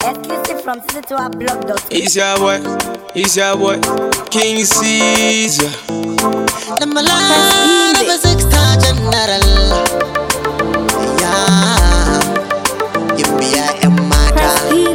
Exclusive from blog.com. It's your boy, it's your boy, King Caesar. da malana ba sexta general ya yin biya yan mata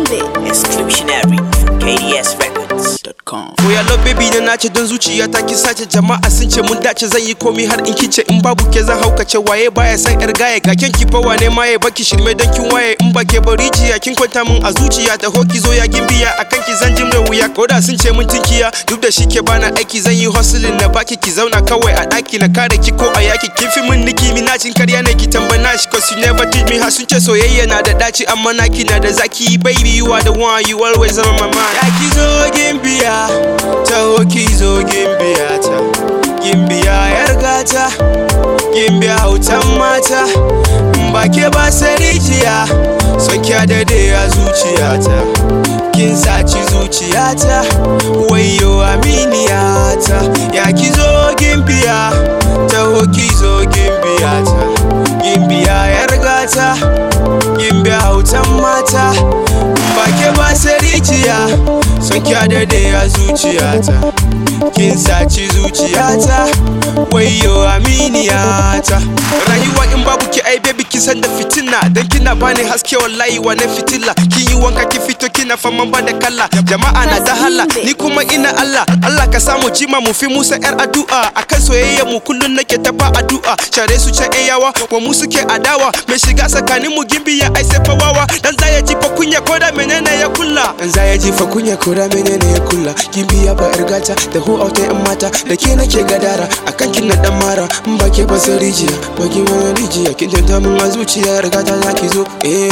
Exclusionary from KDSRecords.com. Oya love baby na nace don zuciya ta ki sace jama'a sun ce mun dace zan yi komi har in kice in babu ke zan haukace waye baya san yar gaye ga ken ki fawa ne maye baki shirme dan kin waye in ba ke bari jiya kin kwanta mun a zuciya ta hoki zo ya gimbiya akan ki zan jimre wuya koda sun ce mun tinkiya duk da shike bana aiki zan yi hustling na baki ki zauna kawai a daki na kare ki ko a yaki kin fi mun niki minacin karya ne ki tambana shi cause you never teach me har sun ce soyayya na da daci amma naki na da zaki baby you are the one you always on my mind ya ki zo gimbiya taho ki zo gimbiya ta gimbiya yar gata gimbiya hautan mata in ba ke ba sarijiya son kya dade a zuciyata kin saci zuciyata wayo aminiyata ya ki zo gimbiya taho ki zo gimbiya ta gimbiya yar gata gimbiya hautan mata in ba ke ba sarijiya son kya dade a zuciyata kin saci zuciyata wayo aminiyata rayuwa in babu ki ai baby kin san da fitina dan kina bani haske wallahi wane fitila kin yi wanka ki fito kina faman ba da kalla jama'a na da hala ni kuma ina Allah Allah ka samu jima mu fi musa yar addu'a akan soyayya mu kullun nake tafa addu'a share su can yan yawa wa mu suke adawa mai shiga tsakanin mu gimbi ya ai sai fawawa dan zaya ji fa kunya koda menene ya kulla dan zaya ji fa kunya koda menene ya kulla gimbi ya ba irgata da hu auta yan mata da ke nake gadara akan kin na dan mara in ba ke ba sai rijiya ba ki wani rijiya kin tanta mun a zuciya rigata zaki zo eh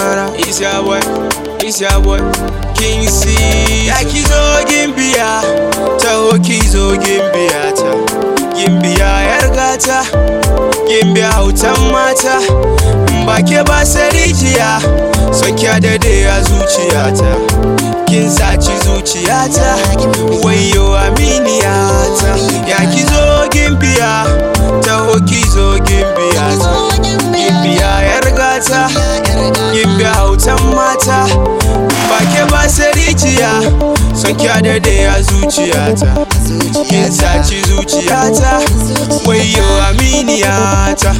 is your boy is your boy king C ya ki zo gimbiya taho ki zo gimbiya ta gimbiya yar gata gimbiya hautan mata in ba ke ba sai rijiya son kya dade a zuciyata kin saci zuciyata wayo aminiyata ya ki zo gimbiya taho ki zo gimbiya ta gimbiya yar gata gimbiya hautan mata ba ke ba sai rijiya son kya dade a zuciyata kin saci zuciyata wayo aminiyata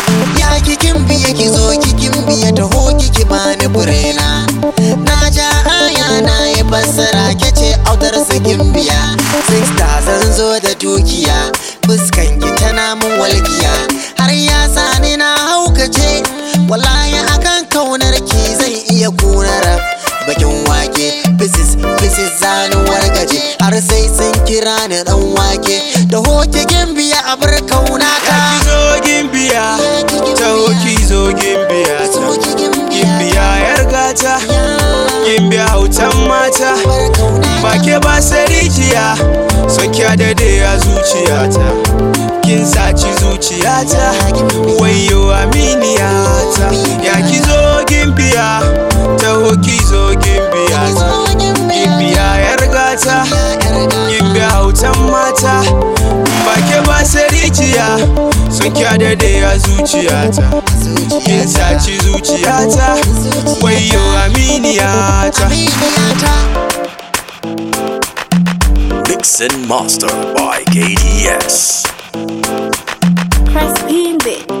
ya kikin biya ki zo kikin biya taho kiki bani burena na ja aya na yi fassara ke ce autar sakin biya sexta zan zo da dukiya fuskan ki tana mun walkiya har ya sani na haukace wallahi akan kaunar ki zai iya kunara bakin wake bisis bisis zanin wargaje har sai sun kira ni dan wake da hoke gimbiya a bar kauna ya ta ki zo gimbiya taho ki zo gimbiya ta gimbiya yar gata gimbiya hautan mata ba ke ba sai rijiya son kya dade a zuciyata kin saci zuciyata wayo aminiyata ya ki zo gimbiya taho ki zo gimbiya ta gimbiya yar gata gimbiya hautan mata ba ke ba sai rijiya son kya dade a zuciyata kin saci zuciyata wayo aminiyata Mix and mastered by KDS. Press in, babe.